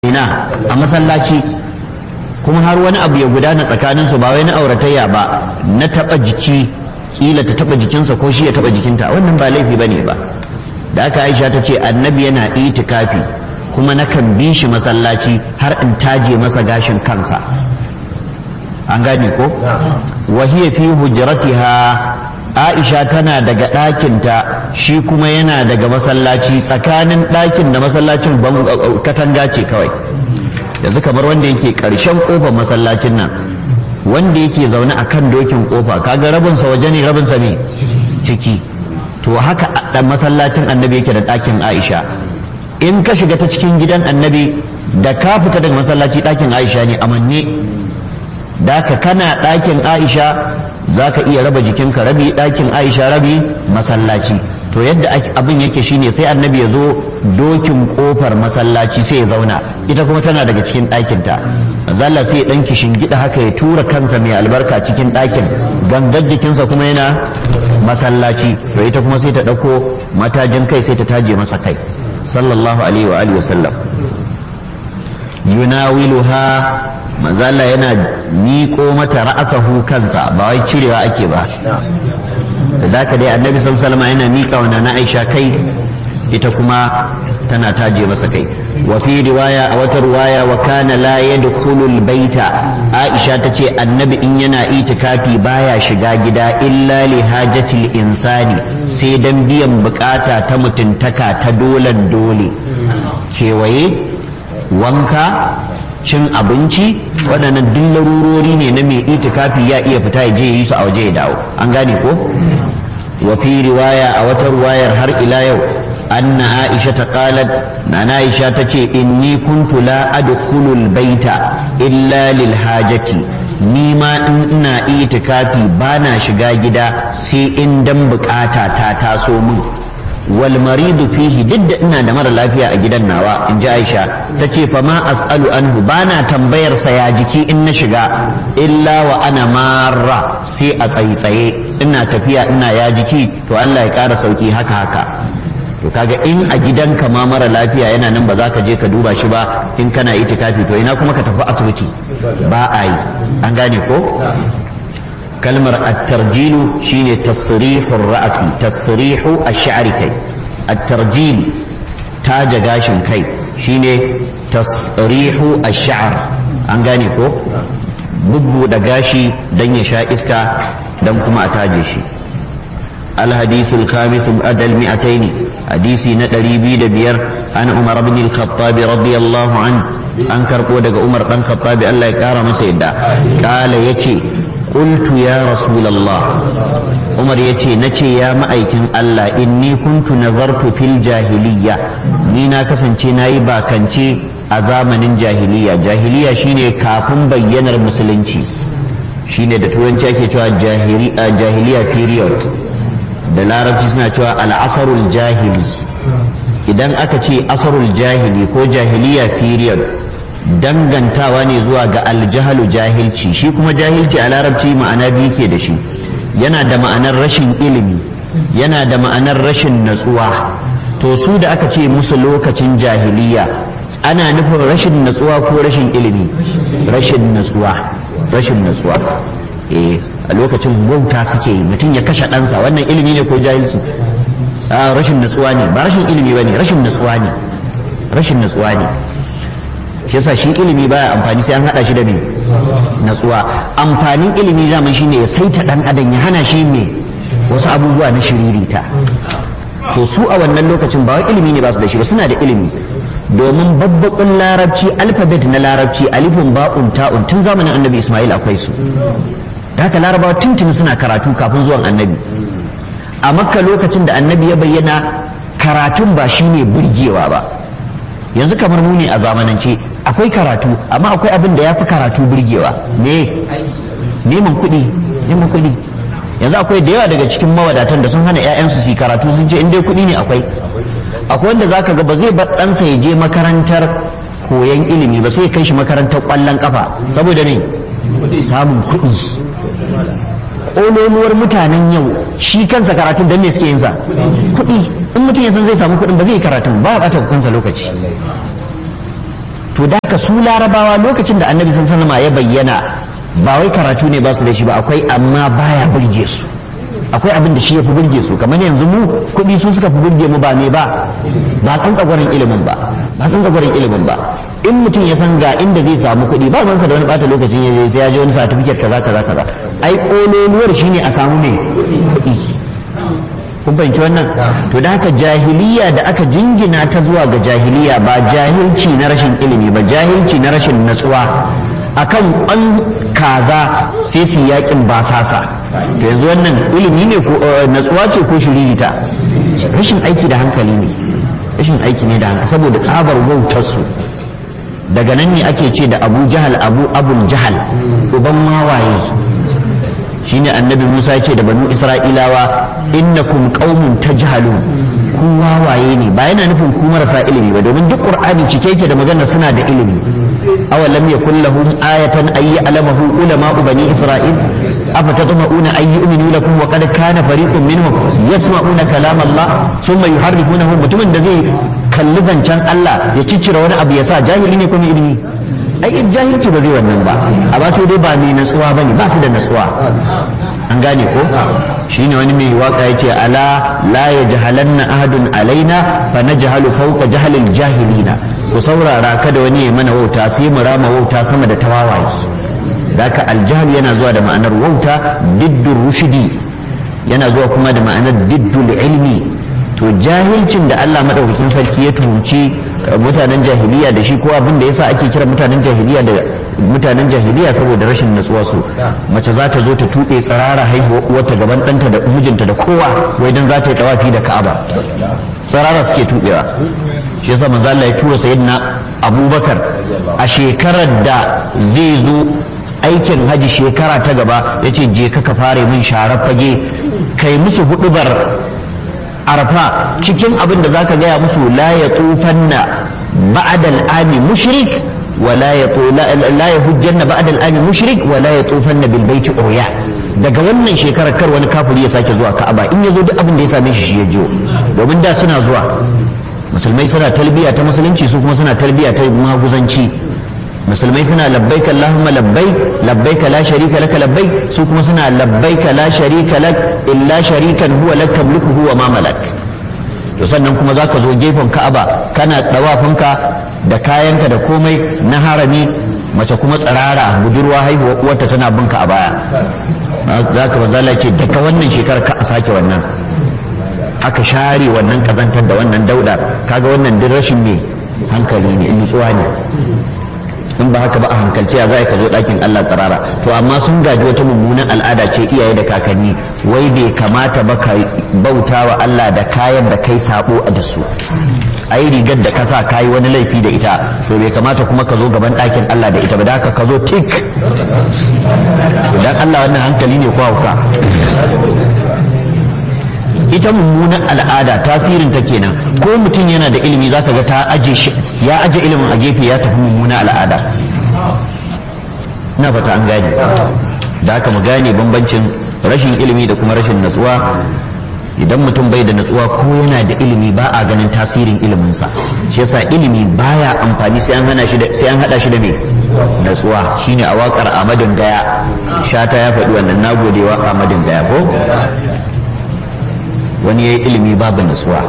ina a masallaci kuma har wani abu ya gudana tsakanin su ba wai na auratayya ba na taba jiki kila ta taba jikinsa ko shi ya taba jikinta wannan ba laifi bane ba da aka aisha ta ce annabi yana itikafi kuma nakan bi shi masallaci har in taje masa gashin kansa an gane ko wa hiya fi hujratiha Aisha tana daga ɗakinta shi kuma yana daga masallaci tsakanin ɗakin da masallacin katanga ce kawai yanzu kamar wanda yake ƙarshen ƙofar masallacin nan wanda yake zaune a kan dokin ƙofa kaga rabinsa waje ne rabinsa ne ciki to haka ɗan masallacin annabi yake da ɗakin Aisha in ka shiga ta cikin gidan annabi da ka fita daga masallaci ɗakin Aisha ne amanne da ka kana ɗakin Aisha za ka iya raba jikinka rabi ɗakin aisha rabi masallaci to yadda abin yake shine sai annabi ya zo dokin kofar masallaci sai ya zauna ita kuma tana daga cikin ɗakinta zalla sai ya ɗan kishin gida haka ya tura kansa mai albarka cikin ɗakin gangar jikinsa kuma yana masallaci to ita kuma sai ta ɗauko matajin kai sai ta taje masa kai sallallahu alaihi wa alihi wasallam yunawiluha manzo Allah yana miƙo mata ra'asahu kansa ba wai cirewa ake ba da zaka dai annabi sallallahu alaihi yana miƙa wa na Aisha kai ita kuma tana taje masa kai wa fi riwaya a wata riwaya wa kana la yadkhulu albayta Aisha tace annabi in yana itikafi baya shiga gida illa li hajatil insani sai dan biyan bukata ta mutuntaka ta dolan dole kewaye wanka cin abinci waɗannan duk larurori ne na mai itikafi ya iya fita ya je yi su a waje ya dawo an gane ko wa fi riwaya a wata riwayar har ila yau anna aisha ta qalat na aisha ta ce inni kuntu la adkhulul baita illa lil hajati ni ma in ina itikafi bana shiga gida sai in dan bukata ta taso min wal maridu fihi duk da ina da mara lafiya a gidan nawa in ji aisha ta ce fa ma as'alu anhu bana tambayar sa ya jiki in na shiga illa wa ana marra sai a tsaitsaye ina tafiya ina ya jiki to Allah ya ƙara sauki haka haka to kaga in a gidanka ma mara lafiya yana nan ba za ka je ka duba shi ba in kana itikafi to ina kuma ka tafi asibiti ba a yi an gane ko kalmar at-tarjilu shine tasrihur ra'si tasrihu ash-sha'ri kai at-tarjil taja gashin kai shine tasrihu ash-sha'r an gane ko bubbuda gashi dan ya sha iska dan kuma a taje shi الحديث الخامس بعد المئتين حديث ندري بيد بير عن عمر بن الخطاب رضي الله عنه أنكر قودك عمر بن الخطاب الله يكرم سيدا قال يتي قلت يا رسول الله عمر يتي نتي يا مأيكن الله إني كنت نظرت في الجاهلية نينا كسنتي نايبا كنتي أزامن جاهلية جاهلية شيني كافن بيّنر مسلنتي shine da turanci ake cewa jahiliya period da larabci suna cewa al'asarul jahili idan aka ce asarul jahili ko jahiliya period dangantawa ne zuwa ga aljahalu jahilci shi kuma jahilci a larabci ma'ana biyu ke da shi yana da ma'anar rashin ilimi yana da ma'anar rashin natsuwa to su da aka ce musu lokacin jahiliya ana nufin rashin natsuwa ko rashin ilimi rashin natsuwa rashin natsuwa eh a lokacin wauta suke yi mutum ya kashe ɗansa wannan ilimi ne ko jahilci a rashin natsuwa ne ba rashin ilimi ba ne rashin natsuwa ne rashin natsuwa ne shi yasa shi ilimi baya amfani sai an hada shi da me natsuwa amfanin ilimi zaman shine ya saita dan adam ya hana shi me wasu abubuwa na shiririta to su a wannan lokacin ba wai ilimi ne ba su da shi ba suna da ilimi domin babbakun larabci alfabet na larabci alifun ba'un ta'un tun zamanin annabi ismail akwai su da haka larabawa tuntuni suna karatu kafin zuwan annabi a makka lokacin da annabi ya bayyana karatun ba shine burgewa ba yanzu kamar mu ne a zamanance akwai karatu amma akwai abin da ya fi karatu burgewa ne neman kuɗi neman kuɗi yanzu akwai da yawa daga cikin mawadatan da sun hana 'ya'yansu su karatu sun ce in dai kuɗi ne akwai akwai wanda zaka ga ba zai bar ɗansa ya je makarantar koyon ilimi ba sai ya kai shi makarantar ƙwallon kafa saboda ne samun kuɗi ƙololuwar mutanen yau shi kansa karatun don ne suke yin sa kuɗi in mutum ya san zai samu kuɗin ba zai yi karatun ba a ɓata kansa lokaci to da ka su larabawa lokacin da annabi sun sanama ya bayyana ba wai karatu ne ba su da shi ba akwai amma baya burge su akwai abin da shi ya fi burge su kamar yanzu mu kuɗi su suka fi burge mu ba me ba ba san tsagwarin ilimin ba ba san tsagwarin ilimin ba in mutum ya san ga inda zai samu kuɗi ba mansa da wani bata lokacin ya je sai ya je wani certificate kaza kaza kaza ai kololuwar shine a samu me kuɗi kun fahimci wannan to da haka jahiliya da aka jingina ta zuwa ga jahiliya ba jahilci na rashin ilimi ba jahilci na rashin natsuwa akan an kaza sai su yakin basasa to yanzu wannan ilimi ne ko natsuwa ce ko shiririta rashin aiki da hankali ne rashin aiki ne da hankali saboda tsabar wautar su daga nan ne ake ce da abu jahal abu abul jahal uban mawaye shine annabi Musa ce da banu Isra'ilawa innakum qaumun tajhalun ku wawaye ne ba yana nufin ku marasa ilimi ba domin duk Qur'ani cike yake da magana suna da ilimi aw lam yakul lahum ayatan ay ya'lamahu ulama bani Isra'il afa tatma'una ay yu'minu lakum wa qad kana fariqun minhum yasma'una kalam Allah thumma yuharrifunahu mutumin da zai kalli zancen Allah ya ciccire wani abu ya sa jahili ne kuma ilimi ai jahilci ba zai wannan ba a ba su dai ba mai natsuwa ba ne ba su da natsuwa an gane ko shine wani mai waka yace ala la yajhalanna ahadun alaina fa najhalu fawqa jahalil jahilina ku saurara kada wani ya mana wauta sai mu rama wauta sama da tawawaye daka aljahl yana zuwa da ma'anar wauta diddur rushdi yana zuwa kuma da ma'anar diddul ilmi to jahilcin da Allah madaukakin sarki ya tuhunci mutanen jahiliya da shi ko abin da yasa ake kira mutanen jahiliya da mutanen jahiliya saboda rashin natsuwa su mace za ta zo ta tuɓe tsirara haihuwa uwarta gaban ɗanta da mijinta da kowa wai dan za ta yi tawafi da ka'aba tsirara suke tuɓewa shi yasa manzo Allah ya tura sayyidina Abubakar a shekarar da zai zo aikin haji shekara ta gaba yace je ka ka fare min sharar fage kai musu hudubar arfa cikin abin da zaka gaya musu la ya tufanna ba'da al'ami mushrik wa la ya la ya hujjanna ba'da al'ami mushrik wa la ya tufanna bil baiti urya daga wannan shekarar kar wani kafiri ya sake zuwa ka'aba in yazo duk abin da ya same shi shi ya jiyo domin da suna zuwa musulmai suna talbiya ta musulunci su kuma suna talbiya ta maguzanci musulmai suna labbaik Allahumma labbaik labbaik la sharika laka labbaik su kuma suna labbaik la sharika lak illa sharikan huwa lak tamlikuhu wa ma malak to sannan kuma zaka zo gefen Ka'aba kana dawafinka da kayanka da komai na harami mace kuma tsirara budurwa haihuwa uwarta tana binka a baya zaka manzala ce daga wannan shekarar ka a sake wannan aka share wannan kazantar da wannan dauda kaga wannan duk rashin me hankali ne nutsuwa ne in ba haka ba a hankalci ya za ka zo ɗakin Allah tsirara to amma sun gaji wata mummunan al'ada ce iyaye da kakanni wai bai kamata ba ka bauta wa Allah da kayan da kai sabo a da su ai rigar da ka sa kayi wani laifi da ita to bai kamata kuma ka zo gaban ɗakin Allah da ita ba da haka ka zo tik dan Allah wannan hankali ne ko hauka ita mummunan al'ada tasirin ta kenan ko mutum yana da ilimi zaka ga ta aje shi ya aje ilimin a gefe ya tafi mummunan al'ada ina fata an gane da haka mu gane bambancin rashin ilimi da kuma rashin natsuwa idan mutum bai da natsuwa ko yana da ilimi ba a ganin tasirin iliminsa shi yasa ilimi baya amfani sai an hana shi da sai an hada shi da me natsuwa shine a wakar Ahmadin Gaya shata ya faɗi wannan nagodewa Ahmadin Gaya ko wani ya yi ilimi babu nutsuwa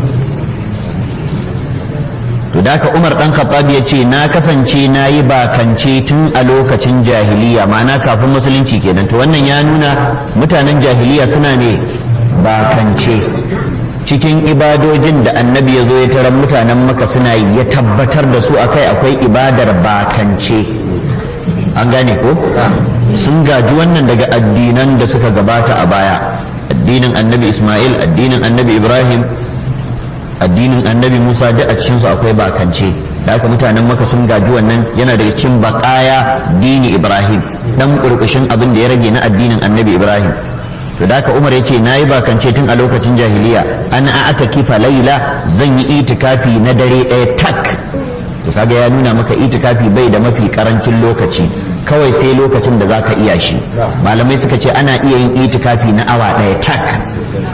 to da ka umar dan khattab ya ce na kasance na yi bakance tun a lokacin jahiliya ma'ana kafin musulunci kenan to wannan ya nuna mutanen jahiliya suna ne bakance cikin ibadojin da annabi ya zo ya tarar mutanen maka suna yi ya tabbatar da su akai akwai ibadar bakance an gane ko sun gaji wannan daga addinan da suka gabata a baya addinin annabi Ismail addinin annabi Ibrahim addinin annabi Musa duk a cikinsu akwai bakance da haka mutanen maka sun gaji wannan yana daga cikin bakaya dini Ibrahim dan kurkushin abin da ya rage na addinin annabi Ibrahim to da haka Umar yace nayi bakance tun a lokacin jahiliya ana a'ata kifa laila zan yi itikafi na dare ɗaya tak to kaga ya nuna maka itikafi bai da mafi karancin lokaci kawai sai lokacin da zaka iya shi malamai suka ce ana iya yin itikafi na awa ɗaya tak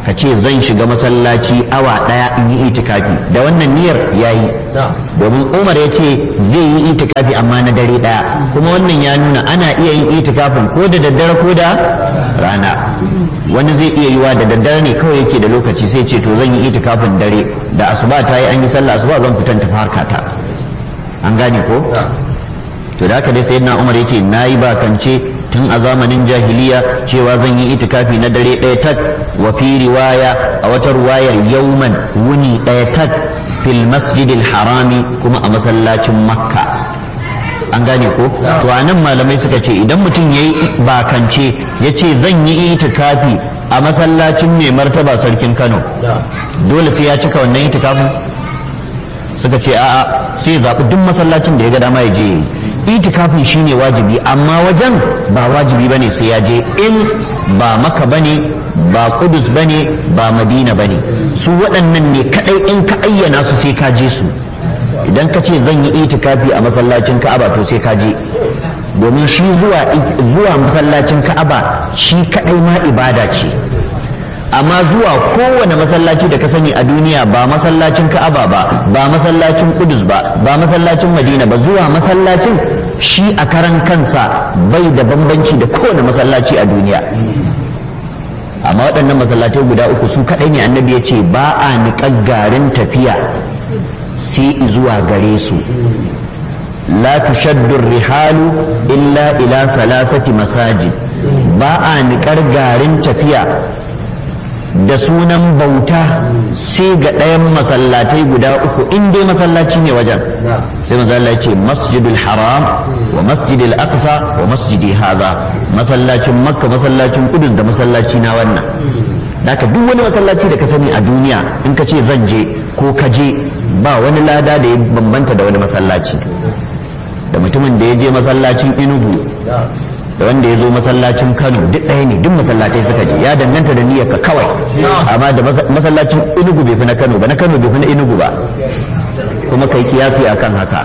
ka ce zan shiga masallaci awa ɗaya in yi itikafi da wannan niyyar ya yi domin umar ya ce zai yi itikafi amma na dare ɗaya kuma wannan ya nuna ana iya yin itikafin ko da daddare ko da rana wani zai iya yiwa da daddare ne kawai yake da lokaci sai ce to zan yi itikafin dare da asuba ta yi an yi sallah asuba zan fitan tafi harkata an gane ko to da haka dai sayyidina umar yake nayi bakance tun a zamanin jahiliya cewa zan yi itikafi na dare ɗaya tak wa fi riwaya a wata ruwayar yauman wuni ɗaya tak fil masjidil harami kuma a masallacin makka an gane ko to a nan malamai suka ce idan mutum ya yi bakance ya ce zan yi itikafi a masallacin mai martaba sarkin kano dole sai ya cika wannan itikafin suka ce a'a sai zaɓi duk masallacin da ya ga dama ya je itikafin shine wajibi amma wajen ba wajibi bane sai ya je in ba maka bane ba kudus bane ba madina bane su waɗannan ne kadai in ka ayyana su sai ka je su idan ka ce zan yi itikafi a masallacin ka'aba to sai ka je domin shi zuwa zuwa masallacin ka'aba shi kadai ma ibada ce amma zuwa kowane masallaci da ka sani a duniya ba masallacin ka'aba ba ba masallacin kudus ba ba masallacin madina ba zuwa masallacin shi a karan kansa bai da bambanci da kowane masallaci a duniya amma waɗannan masallatai guda uku su kaɗai ne annabi ya ce ba a niƙar garin tafiya sai zuwa gare su la tushaddu rihalu illa ila salasati masajid ba a niƙar garin tafiya da sunan bauta sai ga ɗayan masallatai guda uku in dai masallaci ne wajen sai manzo Allah ce masjidul haram wa masjidil aqsa wa masjidi hadha masallacin makka masallacin kudus da masallaci na wannan Daka duk wani masallaci da ka sani a duniya in ka ce zan je ko ka je ba wani lada da ya bambanta da wani masallaci da mutumin da ya je masallacin inugu da wanda ya zo masallacin kano duk ɗaya ne duk masallatai suka je ya danganta da niyyar ka kawai amma da masallacin inugu bai fi na kano ba na kano bai fi na inugu ba kuma kai kiyasi akan haka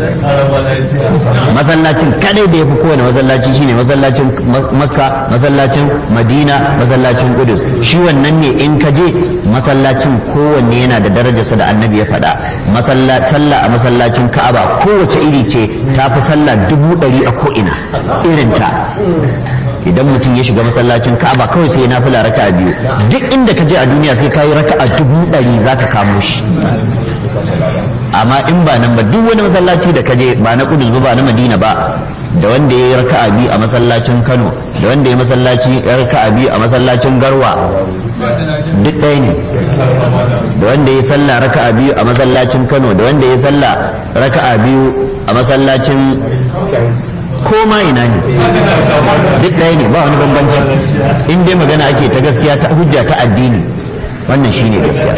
masallacin kadai da ya fi kowane masallaci shine masallacin makka masallacin madina masallacin kudus shi wannan ne in ka je masallacin kowanne yana da darajarsa da annabi ya faɗa sallah a masallacin ka'aba kowace iri ce ta fi sallah dubu ɗari a ko'ina irinta idan mutum ya shiga masallacin ka'aba kawai sai na fila raka biyu duk inda ka je a duniya sai ka yi raka a dubu ɗari za ka kamo shi amma in ba nan ba duk wani masallaci da ka je ba na kudus ba ba na madina ba da wanda ya yi raka'a biyu a masallacin kano da wanda ya masallaci ya raka'a biyu a masallacin garwa duk ɗaya ne da wanda ya sallah raka'a biyu a masallacin kano da wanda ya sallah raka'a biyu a masallacin koma ina ne duk ɗaya ne ba wani bambanci in dai magana ake ta gaskiya ta hujja ta addini wannan shine gaskiya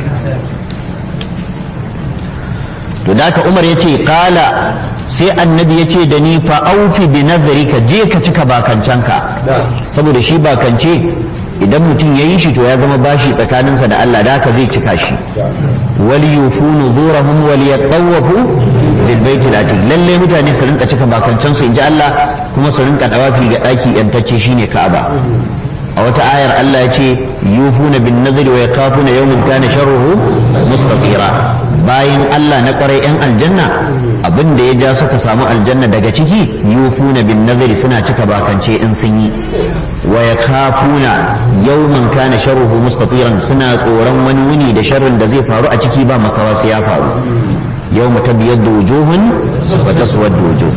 to da umar ya ce kala sai annabi ya ce da ni fa aufi bi nazarika je ka cika bakancanka saboda shi bakance idan mutum ya yi shi to ya zama bashi tsakaninsa da Allah da haka zai cika shi wal yufu nuzurahum wal yatawafu bil baiti atiq lalle mutane su rinka cika bakancan su inji Allah kuma su rinka dawafi ga daki yantacce shine Ka'aba a wata ayar Allah ya ce yufuna bin nazari wa yakafuna yawmin kana sharruhu mustatira bayan Allah na kwarai yan aljanna abin da ya ja suka samu aljanna daga ciki yufuna bin nazari suna cika bakance in sun yi wa yakafuna yawman kana sharruhu mustatiran suna tsoron wani wuni da sharrin da zai faru a ciki ba makawa sai ya faru yawma tabyaddu wujuhun wa taswaddu wujuh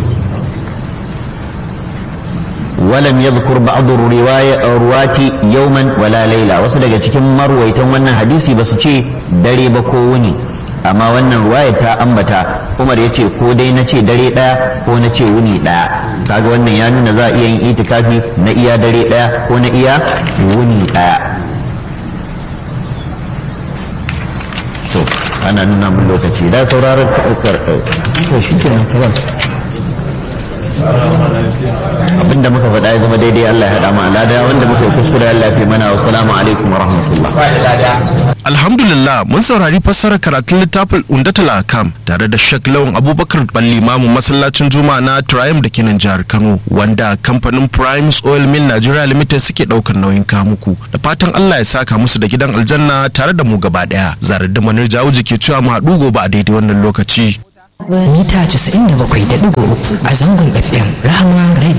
ولم يذكر بعض الرواية روات يوما ولا ليلة wasu daga cikin marwaitan wannan hadisi ba su ce dare ba ko wuni amma wannan ruwaya ta ambata Umar ya ce ko dai na ce dare ɗaya ko na ce wuni ɗaya kaga wannan ya nuna za a iya yin itikafi na iya dare ɗaya ko na iya wuni ɗaya to ana nuna mun lokaci da sauraron to shi kenan abinda muka faɗa ya zama daidai Allah ya haɗa mu alada wanda muka yi kuskure Allah ya fi mana wa salamu alaikum wa rahmatullah Alhamdulillah mun saurari fassarar karatun littafin Undatul Akam tare da Sheikh Lawan Abubakar Balli Mamu masallacin Juma'a na Triumph da kenan jihar Kano wanda kamfanin Primes Oil Mill Nigeria Limited suke daukar nauyin kamuku da fatan Allah ya saka musu da gidan aljanna tare da mu gaba daya zarar da manar jawuji ke cewa mu haɗu gobe a daidai wannan lokaci mita 97.3 a zangon FM Rahama Radio